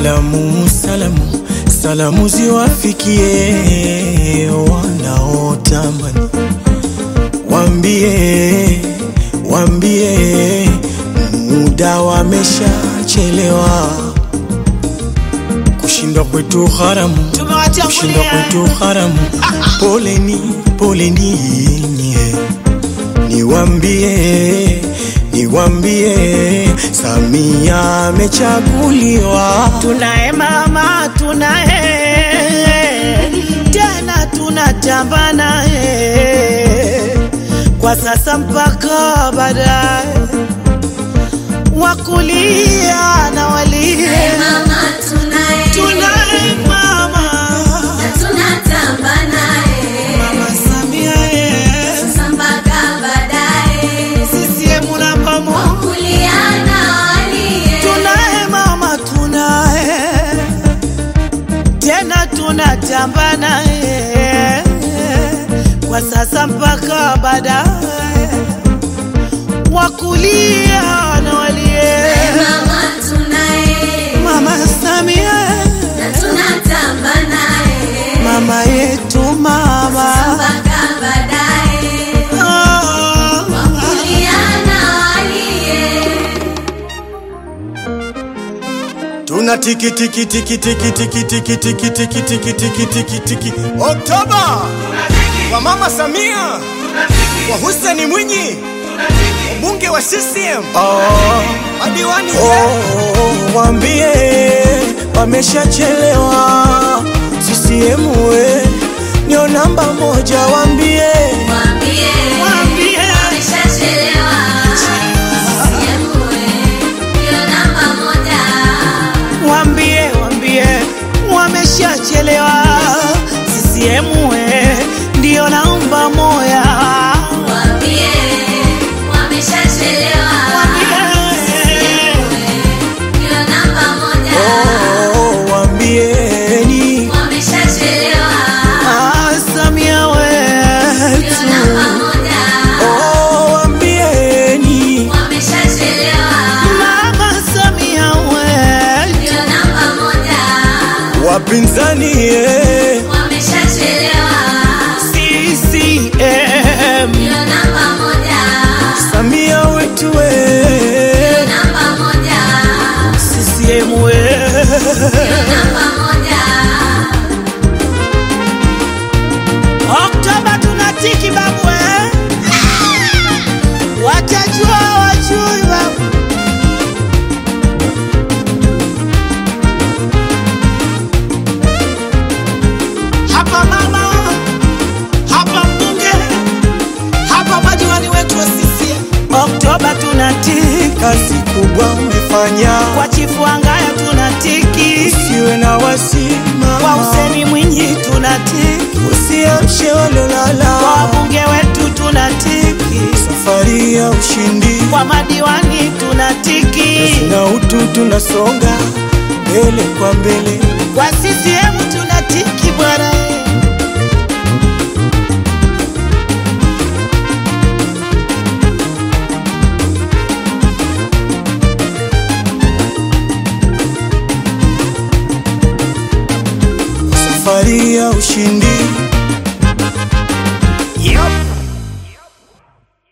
Salamu, salamu, salamu ziwafikie wanaotamani, wambie, wambie muda wameshachelewa, kushindwa kwetu haramu, kushindwa kwetu haramu. Poleni, poleni nye, niwambie, niwambie Samia amechaguliwa. Tunaye mama, tunaye tena, tunatamba naye kwa sasa mpaka baadaye, wakulia na walie. Mama tunaye, Tunaye mama, na tunatamba naye, mama Samia ye, mpaka baadaye, CCM namba moja. kulia na walie. Tunaye mama, tunaye tena, tunatamba naye kwa sasa mpaka baadaye, wakulia na walie. Mama tunaye, Mama Samia, na tunatamba naye, mama yetu, mama mpaka baadaye, oh. kulia na walie. Tuna tiki tiki tiki tiki tiki tiki tiki tiki tiki tiki tiki tiki Oktoba kwa Mama Samia kwa Hussein Mwinyi mbunge wa CCM madiwani oh, wambie wameshachelewa CCM we ndio namba moja wambie Mwambie, Mwambie. ameshachelewa. CCM ndio namba moja. Wambie, wambie wameshachelewa. CCM we ndio namba moya. Mwambie, wameshachelewa. Ndio namba moja. oh, wambieni Wameshachelewa. ah, Samia Ndio wetu namba moja. oh, wambieni Wameshachelewa. Mama Samia wetu, Ndio namba moja. wapinzani eh. Wameshachelewa. CCM Ndio namba moja. Samia wetu we Ndio namba moja. CCM we Namba moja. Oktoba tunatiki babu eh? Watajua wajui babu Hapa mama, hapa mbunge, hapa madiwani wetu wa CCM. Oktoba tunatiki kazi kubwa umefanya kwa chifu Angaya tunatiki usiwe na wasima kwa Huseni Mwinyi tunatiki usiamshe kwa walolala wabunge wetu tunatiki safari ya ushindi kwa madiwani tunatiki na utu tunasonga mbele kwa mbele kwa CCM tunatiki bwana safari ya ushindi